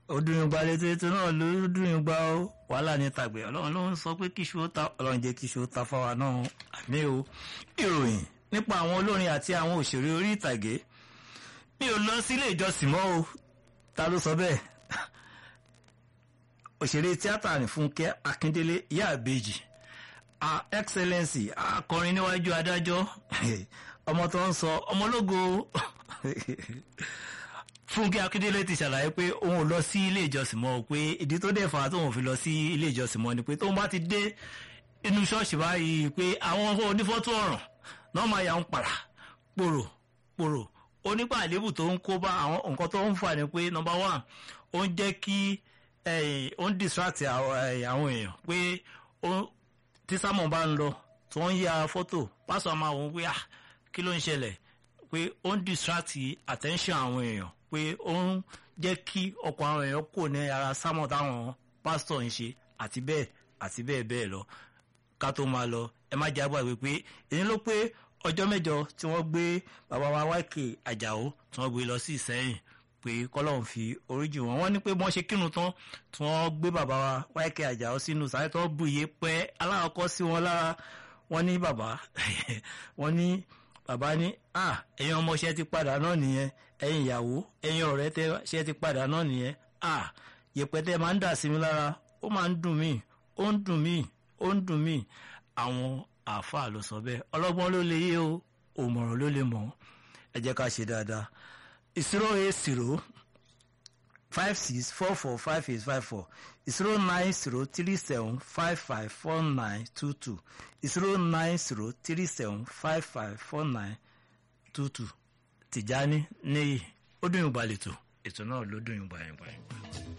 ó dùn yín gba létí ètò náà ló dùn yín gba ó wàhálà ní tàgbẹ̀ ọlọ́run ló ń sọ pé kíṣu ó ta ọlọ́run jẹ́ kíṣu ó ta fáwa náà àmì o ìròyìn nípa àwọn olórin àti àwọn òṣèré orí ìtàgé mi ò lọ sílé ìjọsìn mọ́ o ta ló sọ bẹ́ẹ̀ òṣèré tíátà ní Fúnkẹ́ Akíndélé ìyá àbèjì a excellency akọrin níwájú adájọ́ ọmọ tó ń sọ ọmọlógo Fúnkẹ́ Akíndélé ti ṣàlàyé pé òun ò lọ sí ilé ìjọsìn mọ́ pé ìdí tó dẹ̀ fà á tóun fi lọ sí ilé ìjọsìn mọ́ ni pé tóun bá ti dé inú ṣọ́ọ̀ṣì báyìí pé àwọn onífọ́tò ọ̀ràn náà máa yà ń pàrà pòrò pòrò onípa àlébù tó ń kó bá àwọn nǹkan tó ń fà ní pé number one ó ń jẹ́ kí ó ń distract àwọn èèyàn pé tí sámọ̀ bá ń lọ tí wọ́n ń ya fọ́tò pásọ̀ máa wọ́n pé ah kí ló ń ṣẹlẹ̀ pé ó ń distract attention àwọn èèyàn pé ó ń jẹ́ kí ọkọ̀ àwọn èèyàn kò ní ara sámọ̀ táwọn pásítọ̀ ń ṣe àti bẹ́ẹ̀ àti bẹ́ẹ̀ bẹ́ẹ̀ lọ ká tó máa lọ ẹ má jẹ́ àgbàgbé pé èyí ló pé ọjọ́ mẹ́jọ tí wọ́n gbé bàbá wa wáìkè àjàó tí wọ́n gbé lọ sí ìsẹ́yìn pé kọ́lọ́hún fi oríjì wọn wọ́n ní pé wọ́n ṣe kírun tán tí wọ́n gbé bàbá wa wáìkè àjàó sínú sáré tó bù yé pẹ́ aláàkọ́ sí wọn lára wọ́n ní bàbá wọ́n ní bàbá ní à ẹ̀yin ọmọọṣẹ́ ti padà náà nìyẹn ẹ̀yin ìyàwó ẹ̀yin ọ̀rẹ́ tẹ́ ṣe ti padà náà nìyẹn à yẹpẹtẹ máa ń dà sí mi lára ó máa ń dùn mí ó ń dùn mí ó ń dùn mí àwọn àáfàá ló sọ bẹ́ẹ̀ ọlọ́gbọ́n ló lè yé o òmọ̀ràn ló lè mọ̀ ẹ jẹ́ ká ṣe dáadáa zero eight zero five six four four five eight five four zero nine zero three seven five five four nine two two zero nine zero three seven five five four nine two two Tìjání níyì ó dùn yín gbalẹ̀ tó ètò náà ló dùn yín gbayìngbà.